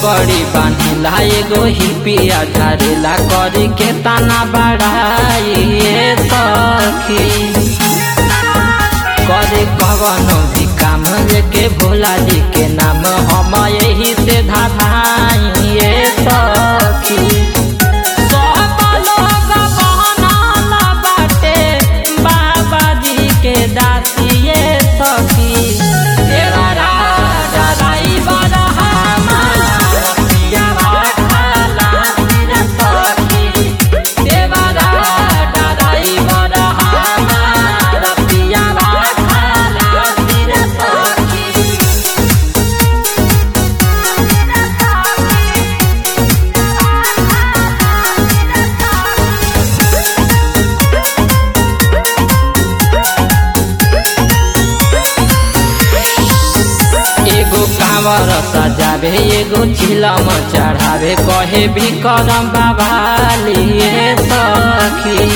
पकड़ी बांधिला एगो हिपिया झारेला करी के ताना बढ़ाइए सखी करे कवनो भी काम लेके भोला जी के नाम हम यही से धाधाइए सखी सब लोग बनल बाटे बाबा जी के दासिए सखी तेरा राजा ड्राइवर हमार पिया भाला रे सखी तेरा राजा ड्राइवर हमार पिया भाला रे सखी एगो कांवर सजावे एगो चिलम चढ़ावे कहे भी करम बाबालिए सखी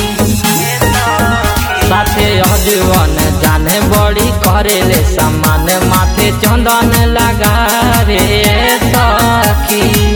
साथे अजवन जाने बड़ी करेले सामान माथे चंदन लगा रे सखी